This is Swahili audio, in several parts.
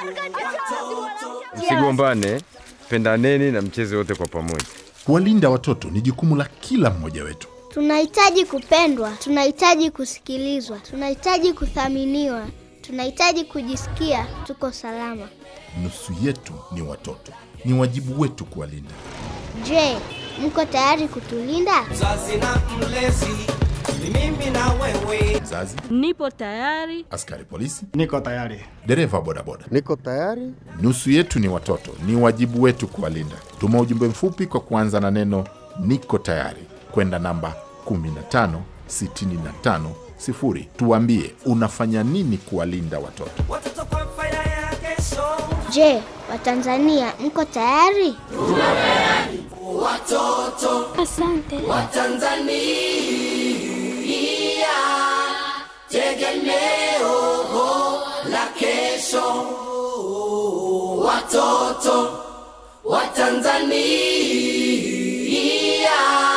Msigombane, pendaneni na mcheze wote kwa pamoja. Kuwalinda watoto ni jukumu la kila mmoja wetu. Tunahitaji kupendwa, tunahitaji kusikilizwa, tunahitaji kuthaminiwa, tunahitaji kujisikia tuko salama. Nusu yetu ni watoto, ni wajibu wetu kuwalinda. Je, mko tayari kutulinda? Mzazi na mlezi ni mimi na wewe. Mzazi, Nipo tayari. askari polisi, Niko tayari. dereva bodaboda, Niko tayari. nusu yetu ni watoto, ni wajibu wetu kuwalinda. Tuma ujumbe mfupi kwa kuanza na neno niko tayari kwenda namba 15650 tuambie unafanya nini kuwalinda watoto. Watoto kwa faida ya kesho. Je, Watanzania mko tayari? Asante. Tanzania tegemeo la kesho. Watoto wa Tanzania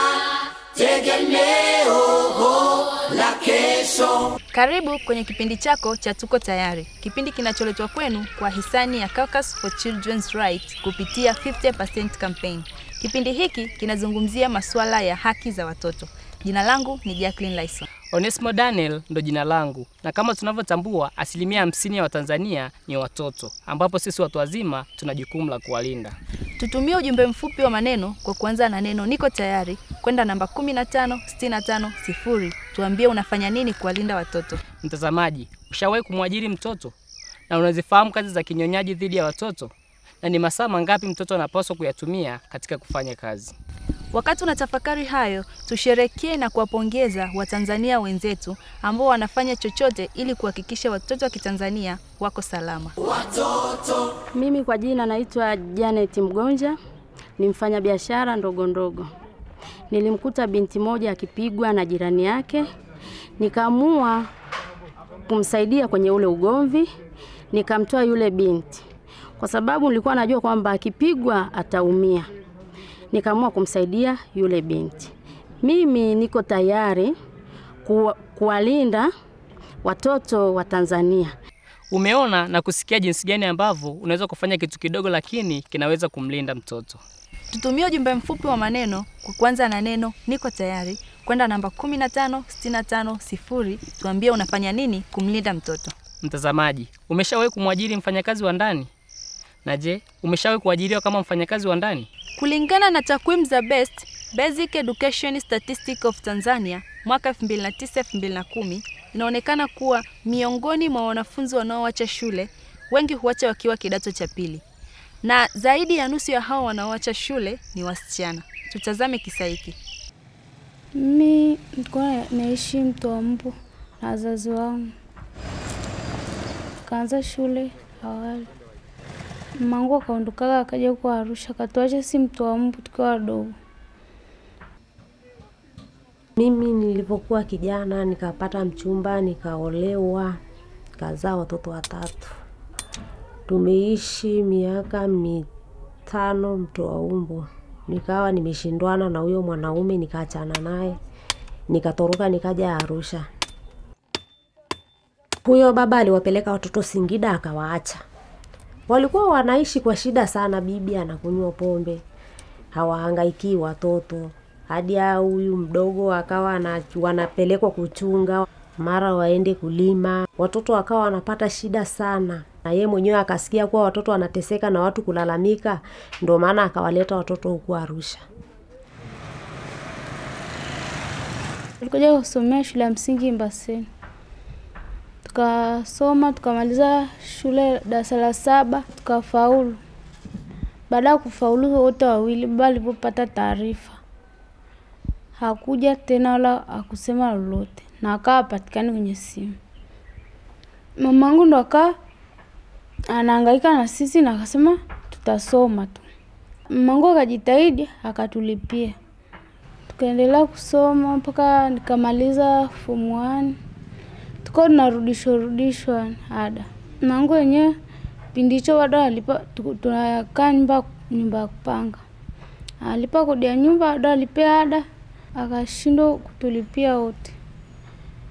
tegemeo la kesho. Karibu kwenye kipindi chako cha Tuko Tayari, kipindi kinacholetwa kwenu kwa hisani ya Caucus for Children's Rights kupitia 50% campaign. Kipindi hiki kinazungumzia masuala ya haki za watoto. Jina langu ni Jacqueline Lyson. Onesmo Daniel ndo jina langu, na kama tunavyotambua, asilimia hamsini ya Watanzania ni watoto, ambapo sisi watu wazima tuna jukumu la kuwalinda. Tutumie ujumbe mfupi wa maneno kwa kuanza na neno niko tayari kwenda namba 15650. Tuambie unafanya nini kuwalinda watoto. Mtazamaji, ushawahi kumwajiri mtoto na unazifahamu kazi za kinyonyaji dhidi ya watoto, na ni masaa mangapi mtoto anapaswa kuyatumia katika kufanya kazi? Wakati unatafakari hayo, tusherekee na kuwapongeza Watanzania wenzetu ambao wanafanya chochote ili kuhakikisha watoto wa Kitanzania wako salama. Mimi kwa jina naitwa Janet Mgonja, ni mfanyabiashara ndogo ndogo. Nilimkuta binti moja akipigwa na jirani yake, nikaamua kumsaidia kwenye ule ugomvi, nikamtoa yule binti kwa sababu nilikuwa najua kwamba akipigwa ataumia. Nikaamua kumsaidia yule binti. Mimi niko tayari kuwa- kuwalinda watoto wa Tanzania. Umeona na kusikia jinsi gani ambavyo unaweza kufanya kitu kidogo, lakini kinaweza kumlinda mtoto. Tutumie ujumbe mfupi wa maneno kwa kuanza na neno niko tayari kwenda namba 15650. Tuambie unafanya nini kumlinda mtoto. Mtazamaji, umeshawahi kumwajiri mfanyakazi wa ndani? Na je, umeshawahi kuajiriwa kama mfanyakazi wa ndani? Kulingana na takwimu za BEST, Basic Education Statistic of Tanzania mwaka 2009-2010 inaonekana kuwa miongoni mwa wanafunzi wanaoacha shule wengi huacha wakiwa kidato cha pili, na zaidi ya nusu ya hao wanaoacha shule ni wasichana. Tutazame kisa hiki. Mi nilikuwa naishi Mtombo na wazazi wangu, kaanza shule awali. Mamangu akaondokaga akaja huko Arusha, katuacha si Mtombo tukiwa wadogo. Mimi nilipokuwa kijana nikapata mchumba, nikaolewa, nikazaa watoto watatu. Tumeishi miaka mitano mtoa umbo, nikawa nimeshindwana na huyo mwanaume, nikaachana naye, nikatoroka, nikaja Arusha. Huyo baba aliwapeleka watoto Singida, akawaacha. Walikuwa wanaishi kwa shida sana, bibi anakunywa pombe, hawahangaikii watoto hadi ya huyu mdogo akawa ana- wanapelekwa kuchunga, mara waende kulima, watoto wakawa wanapata shida sana, na ye mwenyewe akasikia kuwa watoto wanateseka na watu kulalamika, ndo maana akawaleta watoto huku Arusha. Tulikuja kusomea shule ya msingi Mbaseni, tukasoma tukamaliza shule darasa la saba tukafaulu. Baada ya kufaulu wote wawili, baba alipopata taarifa hakuja tena wala hakusema lolote, na akawa hapatikani kwenye simu. Mamangu ndo akaa anahangaika na sisi na akasema tutasoma tu. Mamangu akajitahidi akatulipia, tukaendelea kusoma mpaka nikamaliza form one, tukawa tunarudishwa rudishwa ada. Mamangu wenyewe pindi hicho bado alipa, tu- tunakaa nyumba nyumba ya kupanga, alipa kodi ya nyumba, bado alipea ada, akashindwa kutulipia wote.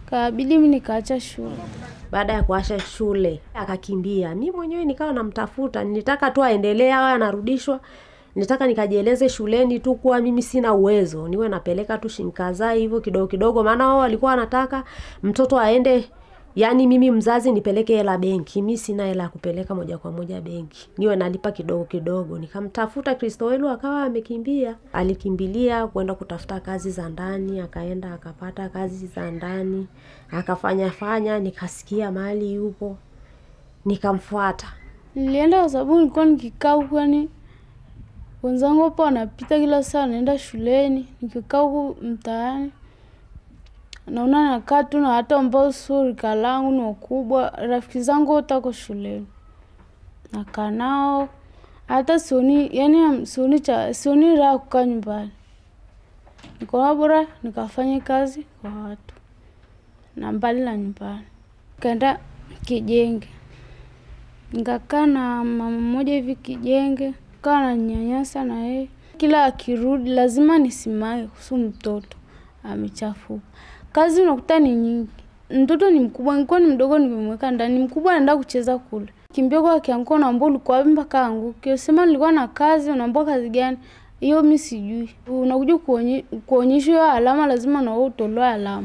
kabidi mi nikaacha shule. Baada ya kuacha shule akakimbia. Mi mwenyewe nikawa namtafuta, nilitaka tu aendelee awe anarudishwa. Nitaka nikajieleze shuleni tu kuwa mimi sina uwezo, niwe napeleka tu shinkaza hivyo kidogo kidogo, maana wao walikuwa wanataka mtoto aende yaani mimi mzazi nipeleke hela benki. Mi sina hela ya kupeleka moja kwa moja benki, niwe nalipa kidogo kidogo. Nikamtafuta Kristowelu akawa amekimbia, alikimbilia kwenda kutafuta kazi za ndani, akaenda akapata kazi za ndani, akafanya fanya, nikasikia mahali yupo, nikamfuata. Nilienda kwa sababu nilikuwa nikikaa huku, yani wenzangu hapo wanapita kila saa naenda shuleni, nikikaa huku mtaani naona nakaa tu na watu ambao sio rika langu, ni wakubwa. Rafiki zangu wote wako shuleni, nakaa nao, hata sioni yani sioni cha sioni raha kukaa nyumbani. Nikaona bora nikafanye kazi kwa watu na mbali na nyumbani. Kaenda Kijenge, nikakaa na mama mmoja hivi Kijenge, kaa na nyanyasa na yeye, kila akirudi lazima nisimame kuhusu mtoto amechafuka. Kazi unakuta ni nyingi, mtoto ni mkubwa, nilikuwa ni mdogo, nimemweka ndani, mkubwa anaenda kucheza kule, kimbia kwa akianguka, unaambia ulikuwa wapi mpaka anguke? Sema nilikuwa na kazi, unaambia kazi gani hiyo? Mi sijui. Unakuja kuonyeshwa hiyo alama, lazima na wewe utolewe alama.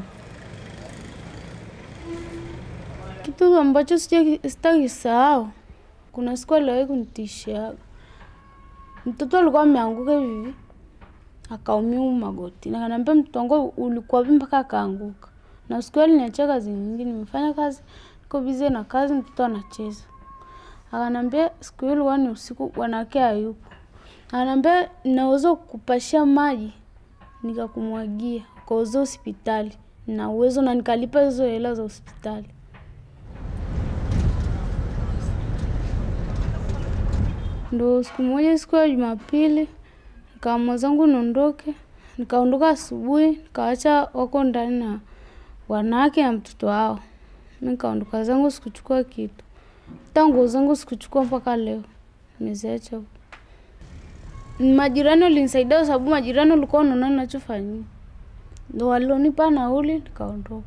Kitu ambacho sitakisahau, kuna siku aliwahi kunitishiaga. Mtoto alikuwa ameanguka hivi akaumia magoti, na kaniambia mtoto wangu ulikuwa wapi mpaka akaanguka. Na siku hiyo aliniachia kazi nyingi, nimefanya kazi, niko busy na kazi, mtoto anacheza. Akaniambia siku hiyo ilikuwa ni usiku, bwanake hayupo. Akaniambia naweza kukupashia maji nikakumwagia ukauze hospitali, na uwezo na nikalipa hizo hela za hospitali. Ndo siku moja, siku ya Jumapili, nikaamua zangu niondoke. Nikaondoka asubuhi, nikaacha wako ndani na wanawake na mtoto wao. Mi nikaondoka zangu, sikuchukua kitu, hata nguo zangu sikuchukua mpaka leo, nimeziacha huko. Majirani walinisaidia kwa sababu majirani walikuwa wanaona ninachofanyia, ndo walionipa nauli, nikaondoka.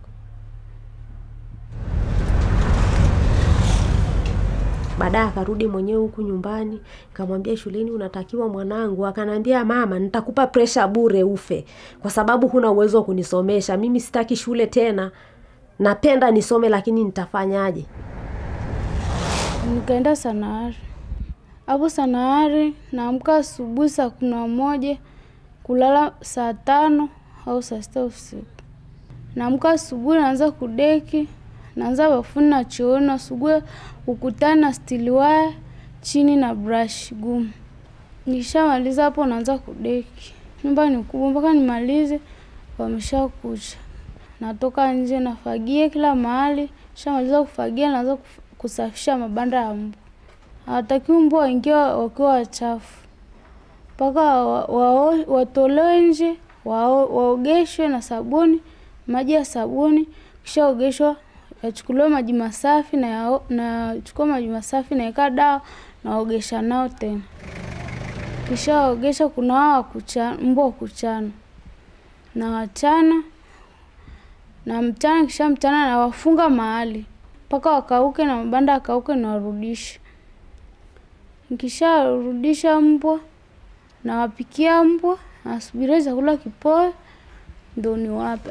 Baadaye akarudi mwenyewe huku nyumbani, nikamwambia shuleni unatakiwa mwanangu. Akanambia mama, nitakupa presha bure ufe, kwa sababu huna uwezo wa kunisomesha. Mimi sitaki shule tena, napenda nisome, lakini nitafanyaje? Nikaenda Sanahari. Hapo Sanahari naamka asubuhi saa kumi na moja kulala saa tano au saa sita usiku. Naamka asubuhi, naanza kudeki naanza bafuni na chooni, nasugue ukutani na stili waya chini na brush gumu. Nishamaliza hapo, naanza kudeki. Nyumba ni kubwa, mpaka nimalize wamesha kucha. Natoka nje, nafagia kila mahali. Nishamaliza kufagia, naanza kusafisha mabanda ya mbwa. Hawatakiwi mbwa waingie wakiwa wachafu, mpaka watolewe nje, waogeshwe na sabuni, maji ya sabuni, kisha ogeshwa yachukuliwe maji masafi na nachukua maji masafi naweka dawa naogesha nao tena. Kisha waogesha, kuna wao mbwa wa kuchana na wachana na mchana, kisha mchana na wafunga mahali mpaka wakauke na mabanda akauke na warudisha. Nikisharudisha mbwa nawapikia mbwa, nasubiria chakula kipoe ndo niwape.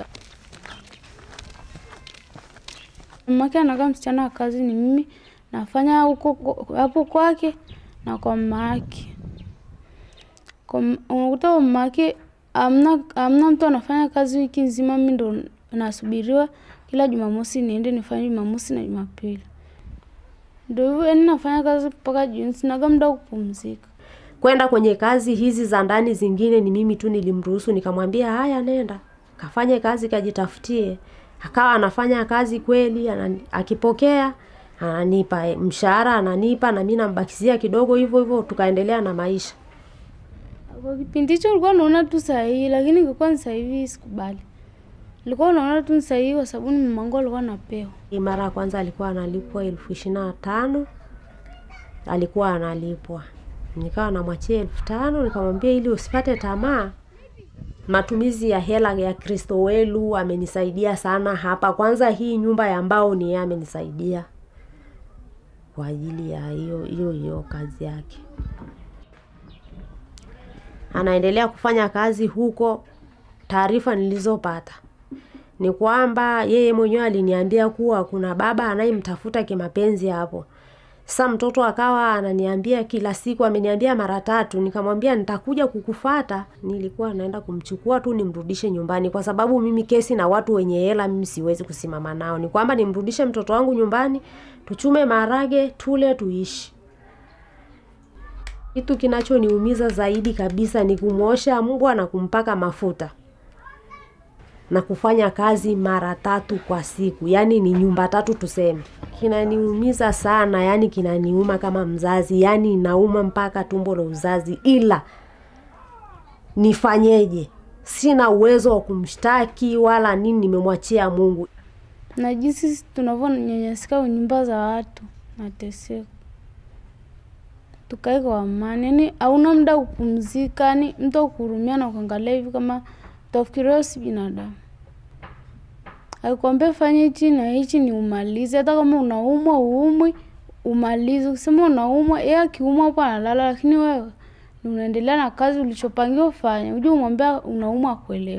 Mamake anakaa msichana wa kazi, ni mimi nafanya huko hapo kwake na kwa mama yake. Unakuta kwa mama yake amna amna mtu anafanya kazi wiki nzima, mimi ndo nasubiriwa kila Jumamosi niende nifanye Jumamosi na Jumapili. Ndo hivyo yani nafanya kazi mpaka jioni, sinaga muda wa kupumzika. Kwenda kwenye kazi hizi za ndani zingine ni mimi tu nilimruhusu, nikamwambia haya, nenda kafanye kazi, kajitafutie akawa anafanya kazi kweli, anani, akipokea ananipa mshahara, ananipa na mimi nambakizia kidogo, hivyo hivyo tukaendelea na maisha. Kwa kipindi hicho ulikuwa unaona tu sahihi, lakini ingekuwa ni sahihi sikubali. Nilikuwa unaona tu ni sahihi kwa sababu ni mamangu alikuwa anapewa. Mara ya kwanza alikuwa analipwa elfu ishirini na tano alikuwa analipwa, nikawa namwachia elfu tano nikamwambia ili usipate tamaa matumizi ya hela ya Kristo welu amenisaidia sana hapa. Kwanza hii nyumba ya mbao ni yeye amenisaidia kwa ajili ya hiyo hiyo hiyo kazi yake. Anaendelea kufanya kazi huko. Taarifa nilizopata ni kwamba yeye mwenyewe aliniambia kuwa kuna baba anayemtafuta kimapenzi hapo. Sasa mtoto akawa ananiambia kila siku, ameniambia mara tatu. Nikamwambia nitakuja kukufata. Nilikuwa naenda kumchukua tu nimrudishe nyumbani, kwa sababu mimi kesi na watu wenye hela mimi siwezi kusimama nao. Ni kwamba nimrudishe mtoto wangu nyumbani, tuchume maharage, tule, tuishi. Kitu kinachoniumiza zaidi kabisa ni kumwosha mbwa na kumpaka mafuta na kufanya kazi mara tatu kwa siku, yaani ni nyumba tatu tuseme. Kinaniumiza sana, yaani kinaniuma kama mzazi, yaani inauma mpaka tumbo la uzazi, ila nifanyeje? Sina uwezo wa kumshtaki wala nini, nimemwachia Mungu. na jinsi tunavyonyanyasika kwenye nyumba za watu, nateseka. Tukae kwa amani, yani hauna muda wa kupumzika, yani mtu akuhurumia na kuangalia hivi kama utafikiria wewe si binadamu. Akikwambia fanya hichi na hichi ni umalize, hata kama unaumwa uumwi umalize. Ukisema unaumwa, yeye akiumwa hapo analala, lakini wewe ni unaendelea na kazi ulichopangiwa ufanye. Uje umwambia unaumwa akuelewe.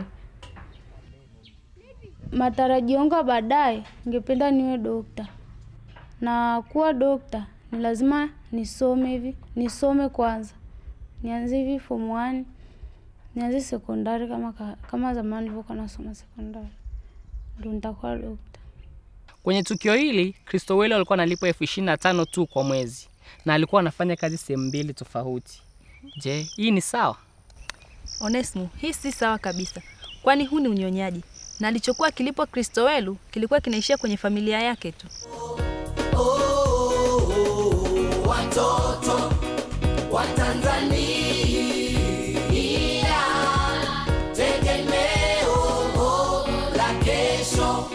Matarajio yangu ya baadaye, ningependa niwe dokta, na kuwa dokta ni lazima nisome hivi, nisome kwanza, nianze hivi form one, nianze sekondari kama ka, kama zamani nilivyokuwa nasoma sekondari, ndio nitakuwa dokta. Kwenye tukio hili Kristo Welo alikuwa analipwa elfu ishirini na tano tu kwa mwezi na alikuwa anafanya kazi sehemu mbili tofauti. Je, hii ni sawa? Onesmo, hii si sawa kabisa, kwani huu ni unyonyaji na alichokuwa kilipwa Kristowelu kilikuwa kinaishia kwenye familia yake tu. watoto wa Tanzania, tegemeo la kesho.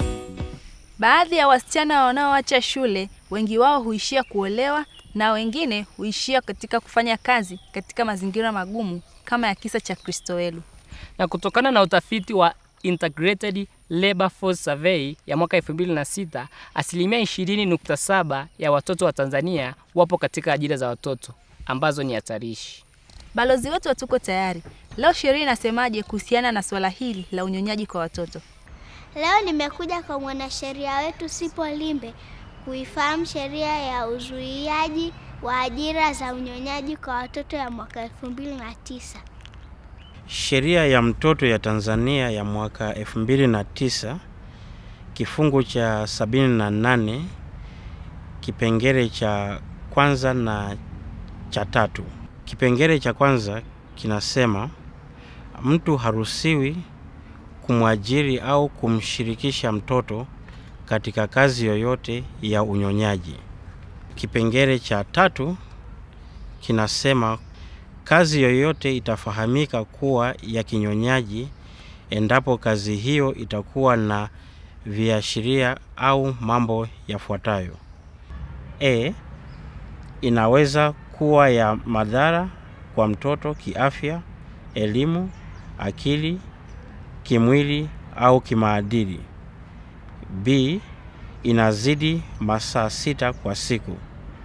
Baadhi ya wasichana wanaoacha shule, wengi wao huishia kuolewa na wengine huishia katika kufanya kazi katika mazingira magumu kama ya kisa cha Kristowelu. Na kutokana na utafiti wa Integrated Labor Force Survey ya mwaka 2006, asilimia 20.7 ya watoto wa Tanzania wapo katika ajira za watoto ambazo ni hatarishi. Balozi wetu wa Tuko Tayari, leo sheria inasemaje kuhusiana na swala hili la unyonyaji kwa watoto? Leo nimekuja kwa mwanasheria wetu Sipo Limbe kuifahamu sheria ya uzuiaji wa ajira za unyonyaji kwa watoto ya mwaka 2009. Sheria ya mtoto ya Tanzania ya mwaka 2009 kifungu cha 78 kipengele cha kwanza na cha tatu. Kipengele cha kwanza kinasema mtu haruhusiwi kumwajiri au kumshirikisha mtoto katika kazi yoyote ya unyonyaji. Kipengele cha tatu kinasema kazi yoyote itafahamika kuwa ya kinyonyaji endapo kazi hiyo itakuwa na viashiria au mambo yafuatayo: e, inaweza kuwa ya madhara kwa mtoto kiafya, elimu, akili, kimwili au kimaadili. B, inazidi masaa sita kwa siku.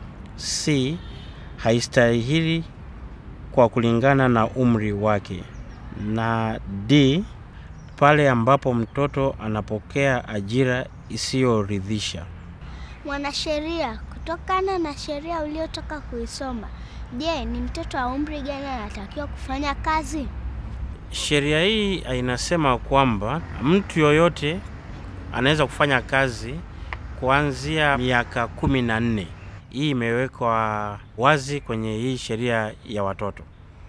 C, haistahili kwa kulingana na umri wake. Na D, pale ambapo mtoto anapokea ajira isiyoridhisha. Mwanasheria, kutokana na sheria uliotoka kuisoma, je, ni mtoto wa umri gani anatakiwa kufanya kazi? Sheria hii inasema kwamba mtu yoyote anaweza kufanya kazi kuanzia miaka kumi na nne. Hii imewekwa wazi kwenye hii sheria ya watoto.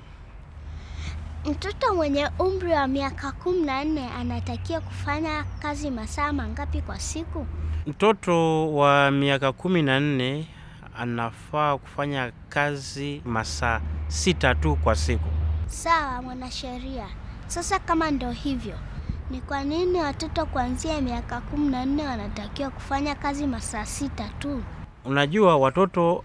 Mtoto mwenye umri wa miaka kumi na nne anatakiwa kufanya kazi masaa mangapi kwa siku? Mtoto wa miaka kumi na nne anafaa kufanya kazi masaa sita tu kwa siku. Sawa mwanasheria. Sasa kama ndo hivyo, ni kwa nini watoto kuanzia miaka kumi na nne wanatakiwa kufanya kazi masaa sita tu? Unajua, watoto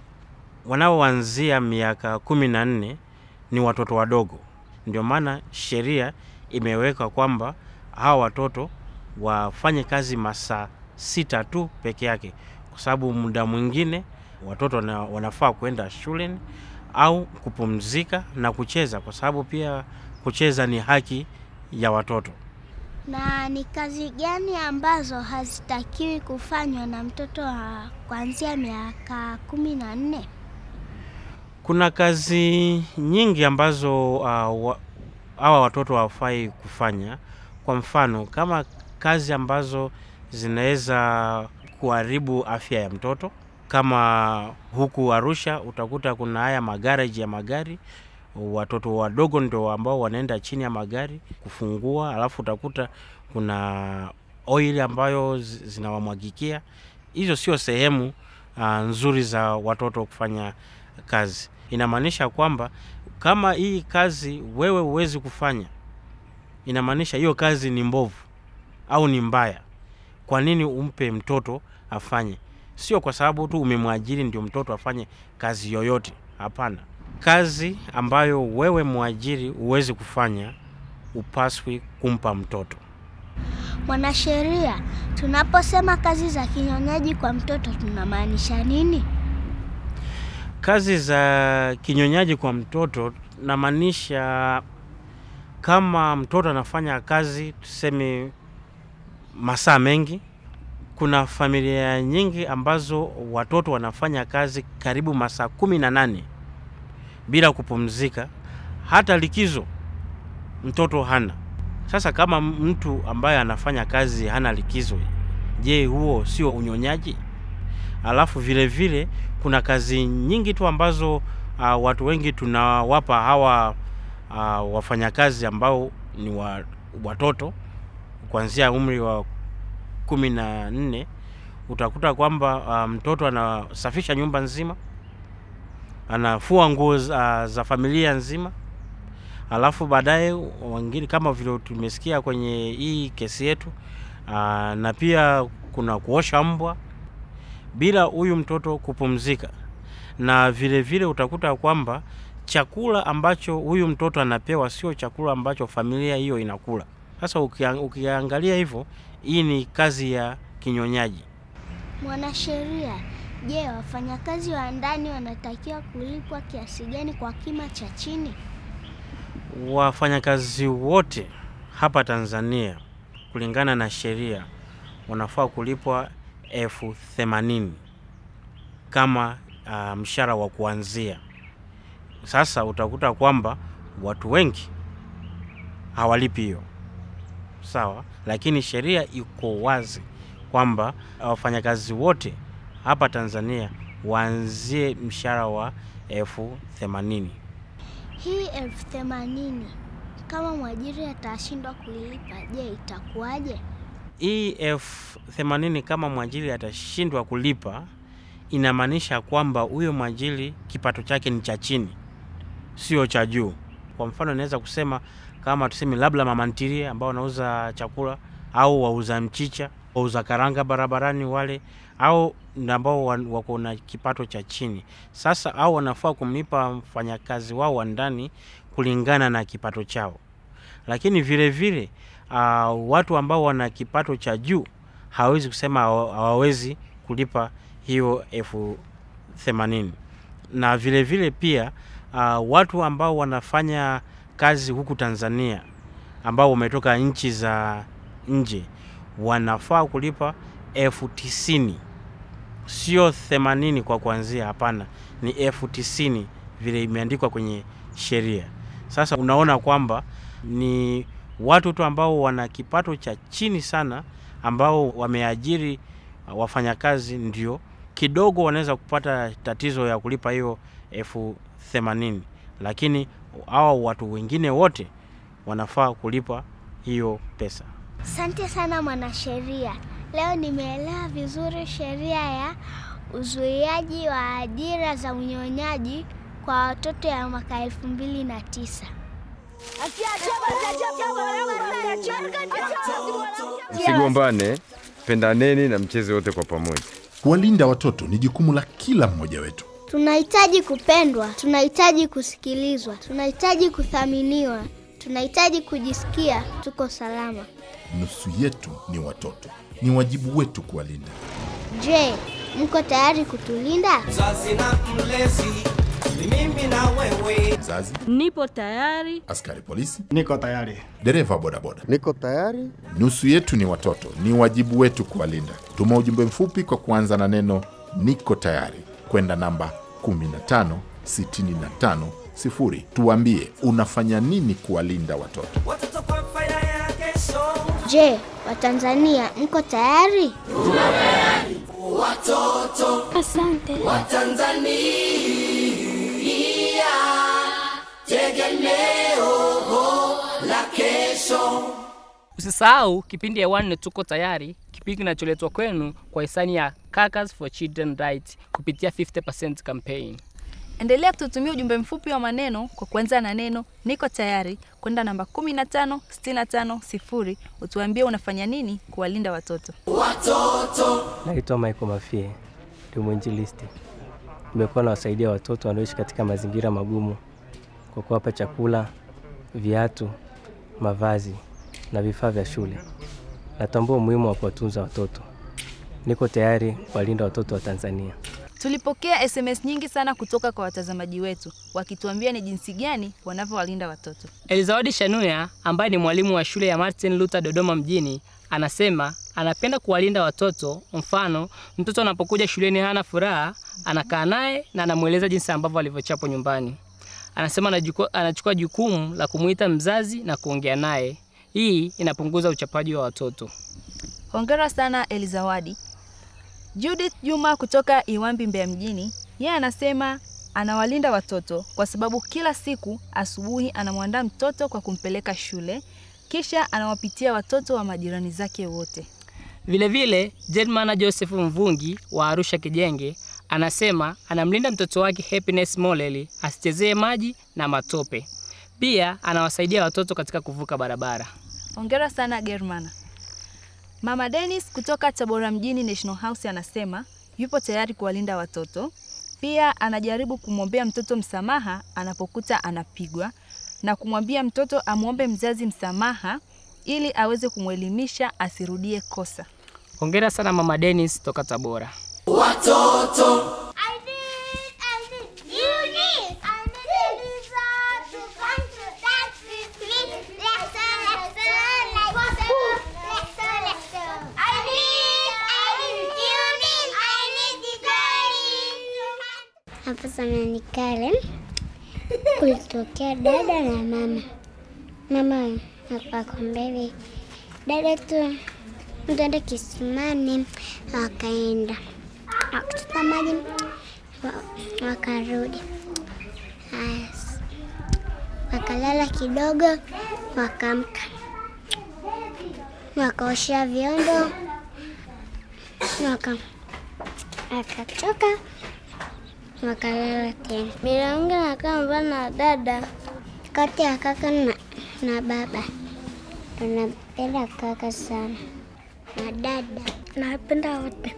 wanaoanzia miaka kumi na nne ni watoto wadogo, ndio maana sheria imeweka kwamba hawa watoto wafanye kazi masaa sita tu peke yake, kwa sababu muda mwingine watoto wana, wanafaa kwenda shuleni au kupumzika na kucheza, kwa sababu pia kucheza ni haki ya watoto. Na ni kazi gani ambazo hazitakiwi kufanywa na mtoto wa kuanzia miaka kumi na nne? Kuna kazi nyingi ambazo uh, wa, hawa watoto hawafai kufanya. Kwa mfano kama kazi ambazo zinaweza kuharibu afya ya mtoto, kama huku Arusha utakuta kuna haya magaraji ya magari, watoto wadogo ndio ambao wanaenda chini ya magari kufungua, alafu utakuta kuna oil ambayo zi- zinawamwagikia. Hizo sio sehemu uh, nzuri za watoto kufanya kazi. Inamaanisha kwamba kama hii kazi wewe huwezi kufanya, inamaanisha hiyo kazi ni mbovu au ni mbaya. Kwa nini umpe mtoto afanye? Sio kwa sababu tu umemwajiri ndio mtoto afanye kazi yoyote. Hapana, kazi ambayo wewe mwajiri huwezi kufanya, upaswi kumpa mtoto. Mwanasheria, tunaposema kazi za kinyonyaji kwa mtoto tunamaanisha nini? Kazi za kinyonyaji kwa mtoto namaanisha kama mtoto anafanya kazi tuseme masaa mengi. Kuna familia nyingi ambazo watoto wanafanya kazi karibu masaa kumi na nane bila kupumzika, hata likizo mtoto hana. Sasa kama mtu ambaye anafanya kazi hana likizo, je, huo sio unyonyaji? Alafu vile vile kuna kazi nyingi tu ambazo uh, watu wengi tunawapa hawa uh, wafanyakazi ambao ni wa, watoto kuanzia umri wa kumi na nne utakuta kwamba uh, mtoto anasafisha nyumba nzima, anafua nguo za, za familia nzima, alafu baadaye wengine kama vile tumesikia kwenye hii kesi yetu uh, na pia kuna kuosha mbwa bila huyu mtoto kupumzika, na vile vile utakuta kwamba chakula ambacho huyu mtoto anapewa sio chakula ambacho familia hiyo inakula. Sasa ukia- ukiangalia hivyo, hii ni kazi ya kinyonyaji. Mwanasheria, je, wafanyakazi wa ndani wanatakiwa kulipwa kiasi gani kwa kima cha chini? Wafanyakazi wote hapa Tanzania kulingana na sheria wanafaa kulipwa elfu themanini kama uh, mshahara wa kuanzia. Sasa utakuta kwamba watu wengi hawalipi hiyo, sawa, lakini sheria iko wazi kwamba wafanyakazi wote hapa Tanzania waanzie mshahara wa elfu themanini. Hii elfu themanini kama mwajiri atashindwa kuilipa, je, itakuwaje? hii elfu themanini kama mwajiri atashindwa kulipa, inamaanisha kwamba huyo mwajiri kipato chake ni cha chini, sio cha juu. Kwa mfano, naweza kusema kama tuseme labda mama ntilie ambao wanauza chakula au wauza mchicha, wauza karanga barabarani wale, au na ambao wan- wako na kipato cha chini. Sasa au wanafaa kumlipa mfanyakazi wao wa ndani kulingana na kipato chao lakini vile vile uh, watu ambao wana kipato cha juu hawezi kusema hawa- hawawezi kulipa hiyo elfu themanini na vile vile pia uh, watu ambao wanafanya kazi huku Tanzania ambao wametoka nchi za nje wanafaa kulipa elfu tisini sio themanini kwa kuanzia, hapana, ni elfu tisini vile imeandikwa kwenye sheria. Sasa unaona kwamba ni watu tu ambao wana kipato cha chini sana ambao wameajiri uh, wafanyakazi ndio kidogo wanaweza kupata tatizo ya kulipa hiyo elfu themanini, lakini hawa watu wengine wote wanafaa kulipa hiyo pesa. Asante sana mwanasheria. Leo nimeelewa vizuri sheria ya uzuiaji wa ajira za unyonyaji kwa watoto ya mwaka elfu mbili na tisa. Msigombane, pendaneni na mcheze wote kwa pamoja. Kuwalinda watoto ni jukumu la kila mmoja wetu. Tunahitaji kupendwa, tunahitaji kusikilizwa, tunahitaji kuthaminiwa, Tunahitaji kujisikia tuko salama. Nusu yetu ni watoto, ni wajibu wetu kuwalinda. Je, mko tayari kutulinda? Mzazi na mlezi ni mimi na wewe. Mzazi, Nipo tayari. askari polisi, Niko tayari. dereva bodaboda, Niko tayari. nusu yetu ni watoto, ni wajibu wetu kuwalinda. Tuma ujumbe mfupi kwa kuanza na neno niko tayari kwenda namba 15650 tuambie unafanya nini kuwalinda watoto. Watoto kwa faida ya kesho. Je, Watanzania mko tayari? Watoto Asante. wa Tanzania, tegemeo la kesho. Usisahau kipindi hewani tuko tayari, kipindi kinacholetwa kwenu kwa hisani ya Caucus for Children Rights kupitia 50% campaign. Endelea kututumia ujumbe mfupi wa maneno kwa kuanza na neno niko tayari kwenda namba 15650 utuambie unafanya nini kuwalinda watoto. Watoto Naitwa Michael Mafie, ni mwinjilisti. Nimekuwa nawasaidia watoto wanaoishi katika mazingira magumu kwa kuwapa chakula, viatu, mavazi na vifaa vya shule. Natambua umuhimu wa kuwatunza watoto. Niko tayari kuwalinda watoto wa Tanzania. Tulipokea SMS nyingi sana kutoka kwa watazamaji wetu wakituambia ni jinsi gani wanavyowalinda watoto. Elizawadi Shanuya ambaye ni mwalimu wa shule ya Martin Luther Dodoma mjini anasema anapenda kuwalinda watoto. Mfano, mtoto anapokuja shuleni hana furaha, anakaa naye na anamweleza jinsi ambavyo alivyochapwa nyumbani. Anasema anajuku- anachukua jukumu la kumuita mzazi na kuongea naye. Hii inapunguza uchapaji wa watoto. Hongera sana Elizawadi. Judith Juma kutoka Iwambi Mbeya mjini, yeye anasema anawalinda watoto kwa sababu kila siku asubuhi anamwandaa mtoto kwa kumpeleka shule, kisha anawapitia watoto wa majirani zake wote. Vilevile, Jedmana Joseph Mvungi wa Arusha Kijenge anasema anamlinda mtoto wake Happiness Moleli asichezee maji na matope. Pia anawasaidia watoto katika kuvuka barabara. Hongera sana Germana. Mama Dennis kutoka Tabora mjini National House anasema yupo tayari kuwalinda watoto. Pia anajaribu kumwombea mtoto msamaha anapokuta anapigwa na kumwambia mtoto amwombe mzazi msamaha ili aweze kumwelimisha asirudie kosa. Hongera sana Mama Dennis toka Tabora. Watoto Hapa sana ni Karen. Kulitokea dada na mama. Mama akakwambia hivi, dada tu mtaenda kisimani, wakaenda wakachota maji, wa- wakarudi. Haya, s- wakalala kidogo, wakaamka, wakaosha vyombo, waka akachoka wakalala tena. Bila wangu nakaa mbali na dada, kati ya kaka na, na baba. Tunapenda kaka sana na dada, napenda wote.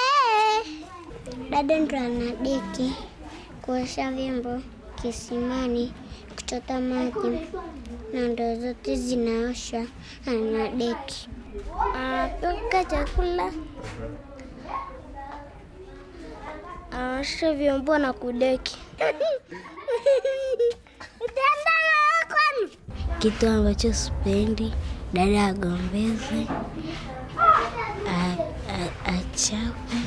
Dada ndo anadeki kuosha vyombo kisimani, kuchota maji na ndoo zote zinaosha, anadeki, anapika chakula anaosha vyombo na kudeki. Kitu ambacho sipendi, dada agombeze, a- a- achapwe.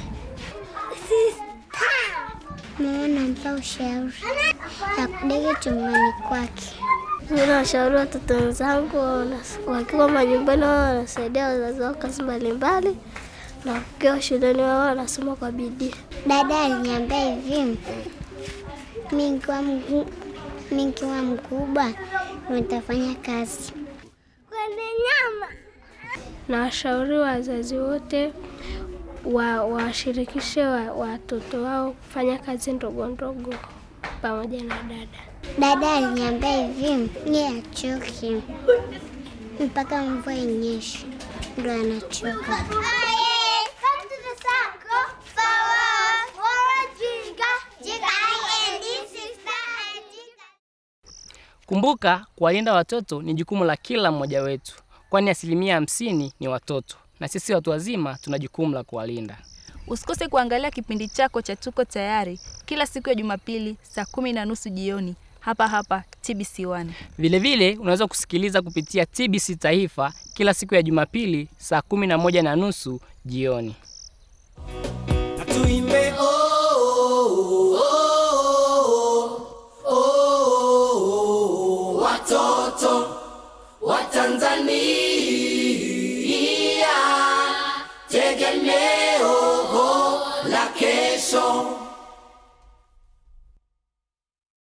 Mama nampa ushauri ya kudeki chumbani kwake. Mimi nawashauri watoto wenzangu wanas- wakiwa majumbani wao wanasaidia wazazi wao kazi mbalimbali na wakiwa shuleni wao wanasoma kwa bidii. Dada aliniambia hivi, mimi nikiwa mgu- mimi nikiwa mkubwa nitafanya kazi kwenye nyama. Na washauri wazazi wote wa washirikishe wa- watoto wao kufanya kazi ndogo ndogo pamoja na dada. Dada aliniambia hivi, yeye achoki mpaka mvua inyeshe ndo anachoka. Kumbuka, kuwalinda watoto ni jukumu la kila mmoja wetu, kwani asilimia hamsini ni watoto na sisi watu wazima tuna jukumu la kuwalinda. Usikose kuangalia kipindi chako cha Tuko Tayari kila siku ya Jumapili saa kumi na nusu jioni hapa hapa TBC1. Vilevile unaweza kusikiliza kupitia TBC Taifa kila siku ya Jumapili saa kumi na moja na nusu jioni. na tuime